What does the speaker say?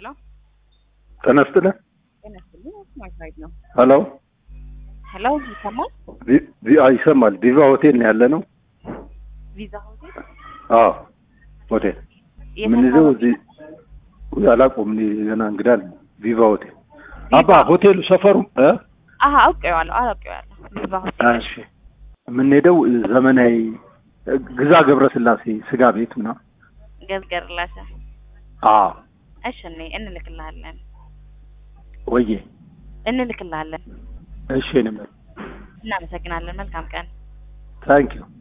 ሄሎ ጤና ይስጥልኝ። ጤና ይስጥልኝ። ማይክራይድ ነው። ሄሎ ሄሎ ይሰማል? ቪ- ቪ- አዎ፣ ይሰማል። ቪቫ ሆቴል ነው ያለ ነው። ቪዛ ሆቴል አዎ ሆቴል የት ምን ይዘው አካባቢ? እዚህ ውይ፣ አላውቀውም እኔ ገና እንግዳ ነኝ። ቪቫ ሆቴል ቪቫ። አባ ሆቴሉ ሰፈሩ እ አሀ አውቄዋለሁ አውቄዋለሁ። ቪዛ ሆቴል እሺ የምንሄደው ዘመናዊ ግዛ ገብረስላሴ ስጋ ቤት ምናምን። ገዝገርላሰ አዎ እሺ እኔ እንልክልሃለን ወዬ እንልክልሃለን። እሺ ነው እናመሰግናለን። መልካም ቀን። ታንኪዩ